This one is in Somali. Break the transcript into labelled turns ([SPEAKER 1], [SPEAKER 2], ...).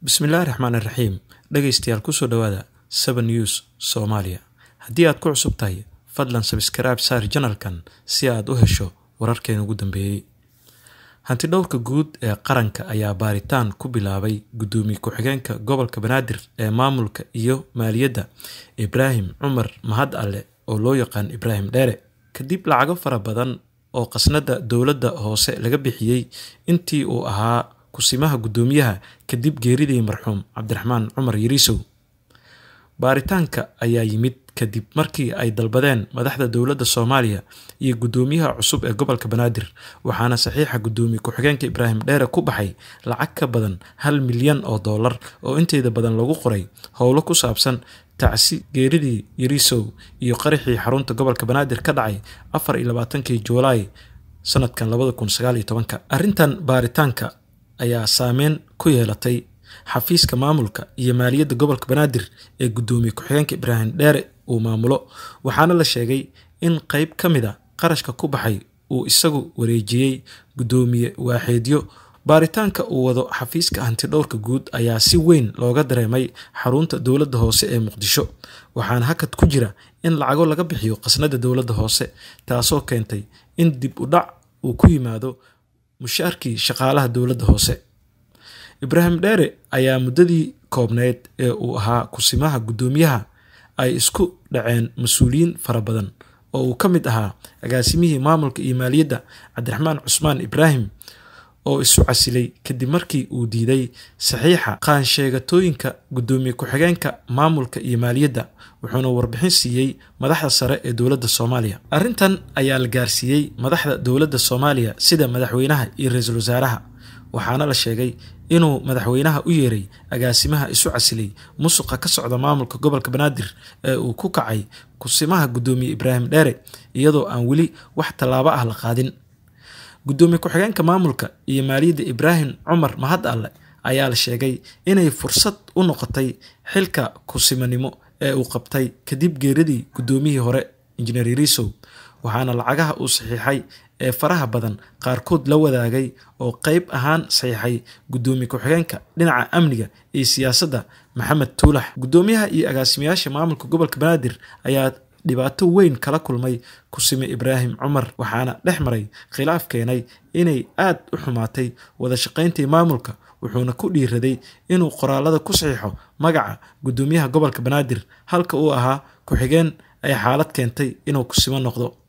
[SPEAKER 1] bismillaahi raxmaani raxiim dhegaystayaal kusoo dhowaada seven news soomaaliya haddii aad ku cusub tahay fadlan sabskraibe saar janalkan si aad u hesho wararkeena ugu dambeeyey hantidhowrka guud ee qaranka ayaa baaritaan ku bilaabay guddoomiye ku-xigeenka gobolka banaadir ee maamulka iyo maaliyadda ibraahim cumar mahad alle oo loo yaqaan ibraahim dheere kadib lacago fara badan oo qasnada dowladda hoose laga bixiyey intii uu ahaa kusimaha guddoomiyaha kadib geeridii marxuum cabdiraxmaan cumar yariisow baaritaanka ayaa yimid kadib markii ay dalbadeen madaxda dowladda soomaaliya iyo guddoomiyaha cusub ee gobolka banaadir waxaana saxiixa guddoomiye ku-xigeenka ibraahim dheere ku baxay lacag ka badan hal milyan oo dollar oo inteeda badan lagu qoray howlo ku saabsan tacsi geeridii yariisow iyo qaraxii xarunta gobolka banaadir ka dhacay afar iyo labaatankii juulaay sanadkan labada kun sagaal iyo tobanka arrintan baaritaanka ayaa saameyn ku yeelatay xafiiska maamulka iyo maaliyadda gobolka banaadir ee guddoomiye ku-xigeenka ibraahim dheere uu maamulo waxaana la sheegay in qeyb ka mid a qarashka ku baxay uu isagu wareejiyey guddoomiye waaxeedyo baaritaanka uu wado xafiiska hantidhowrka guud ayaa si weyn looga dareemay xarunta dowladda hoose ee muqdisho waxaana hakad ku jira in lacago laga bixiyo qasnada dowladda hoose taasoo keentay in dib u dhac uu ku yimaado mushaarkii shaqaalaha dowladda hoose ibraahim dheere ayaa muddadii koobneyd ee uu ahaa kusimaha guddoomiyaha ay isku dhaceen mas-uuliyiin fara badan oo uu ka mid ahaa agaasimihii maamulka iyo maaliyadda cabdiraxmaan cusmaan ibraahim oo isu casilay kadib markii uu diiday saxiixa qaansheegatooyinka guddoomiye ku-xigeenka maamulka iyo maaliyadda wuxuuna warbixin siiyey madaxda sare ee dowladda soomaaliya arrintan ayaa la gaarsiiyey madaxda dowladda soomaaliya sida madaxweynaha iyo ra-iisul wasaaraha waxaana la sheegay inuu madaxweynaha u yeeray agaasimaha isu casilay musuqa ka socda maamulka gobolka banaadir ee uu ku kacay kusimaha guddoomiye ibraahim dheere iyadoo aan weli wax tallaabo ah la qaadin guddoomiye ku-xigeenka maamulka iyo maaliyadda ibraahim cumar mahad alle ayaa la sheegay inay fursad u noqotay xilka kusimanimo ee uu qabtay kadib geeridii guddoomiyihii hore injineer yariisow waxaana lacagaha uu saxiixay ee faraha badan qaarkood la wadaagay oo qeyb ahaan saxiixay guddoomiye ku-xigeenka dhinaca amniga iyo siyaasadda maxamed tuulax guddoomiyaha iyo agaasimayaasha maamulka gobolka banaadir ayaa dhibaato weyn kala kulmay kusime ibraahim cumar waxaana dhex maray khilaaf keenay inay aad u xumaatay wada shaqayntii maamulka wuxuuna ku dhiiraday inuu qoraalada ku saxiixo magaca guddoomiyaha gobolka banaadir halka uu ahaa ku-xigeen ay xaalad keentay inuu kusimo noqdo